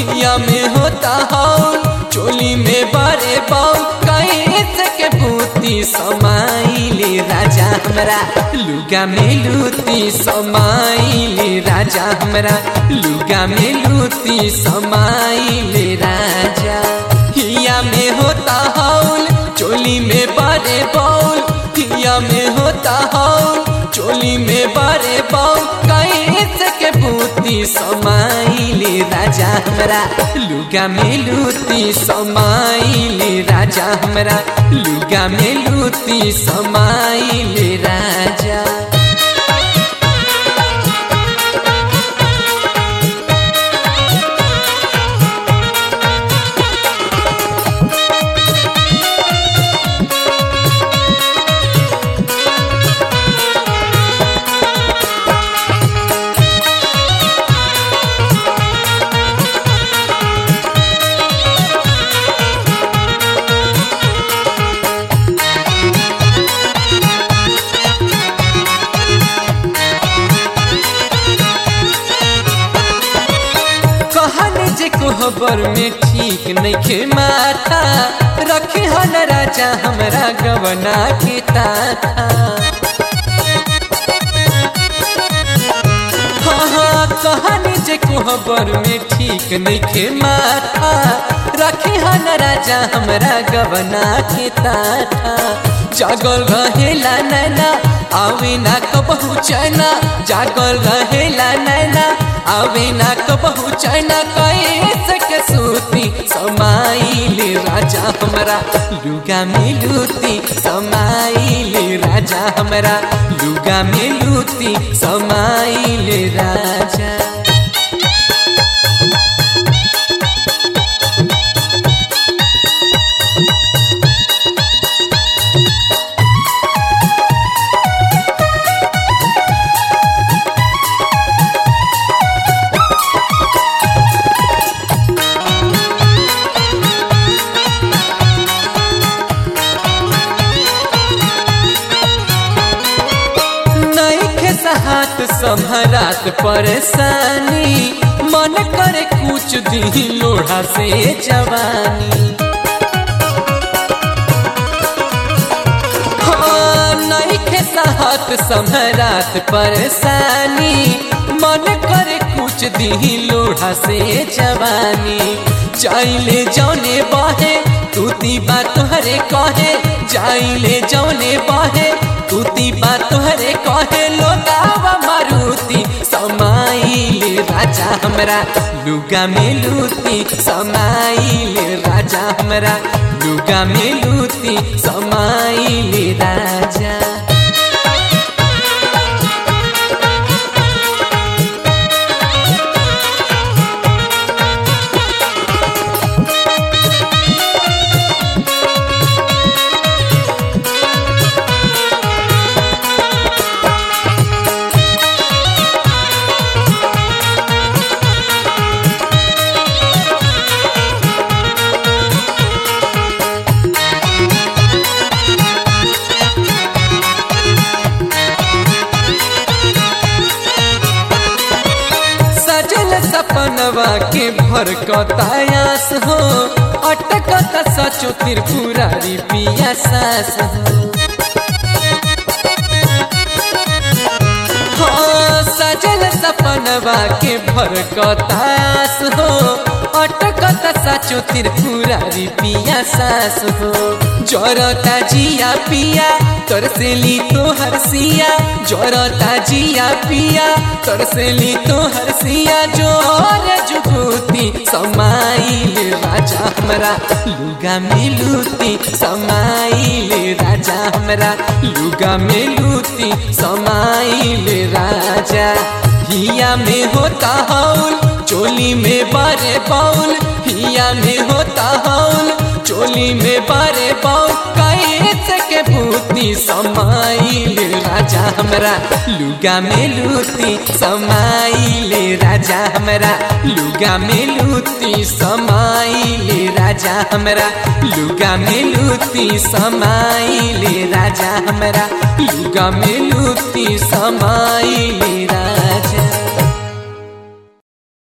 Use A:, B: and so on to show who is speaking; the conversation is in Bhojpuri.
A: हिया में होता हौल चोली में बारे बाउल कैसे के बूती समाइले राजा हमरा लुगा में लूती समाइले राजा हमरा लुगा में लूती समाइले राजा हिया में होता हौल चोली में बारे बाउल हिया में होता हौल चोली में बारे बाउल कैसे के बूती समाइले राजा हमरा लुगा में लूती समाइले राजा हमरा लुगा में लूती समाइले राजा कहन जे कोहबर में ठीक नइखे माथा रखे हन राजा हमरा गवना के ताथा हाँ हाँ कहन जे कोहबर में ठीक नइखे माथा रखे हन राजा हमरा गवना के ताथा जागल रहेला नैना आवे ना कबहू चैना जागल रहेला नैना आवे ना कबहू चैना कैसे के सूती समाइले राजा हमरा लुगा में लूती समाइले राजा हमरा लुगा में लूती समाइले राजा नइखे सहात सम्हरात परेशानी मन करे कुछ दी लोढ़ा से जवानी हाँ, नइखे सहात सम्हरात परेशानी मन करे कुछ दी लोढ़ा से जवानी चाइले जौने बहे तूती बात तोहरे कहे जाइले जौने बहे तूती बात तोहरे कहे लोगावा मारुति समाइले राजा हमरा लुगा में लूती समाइले राजा हमरा लुगा में लूती समाइले राजा सजल सपनवा के भर कतायास हो अटकत सचो त्रिपुरारी पिया सास हो हाँ, सजल सपनवा के भर कतायास हो अटकत सचो त्रिपुरारी पिया सास हो जरता जिया पिया तोर से ली तो हरसिया जरता जिया पिया तोर से ली तो हरसिया जोर जुगुती समाइल राजा हमरा लुगा में लूती समाइल राजा हमरा लुगा में लूती समाइल राजा हिया में होता हौल चोली में बारे बाउल हिया में होता हौल चोली में बारे बाउल कैसे के भूती समाइल राजा हमरा लुगा में लूती समाइल राजा हमरा लुगा में लूती समाइल राजा हमरा लुगा में लूती समाइल राजा हमरा लुगा में लूती समाइल राजा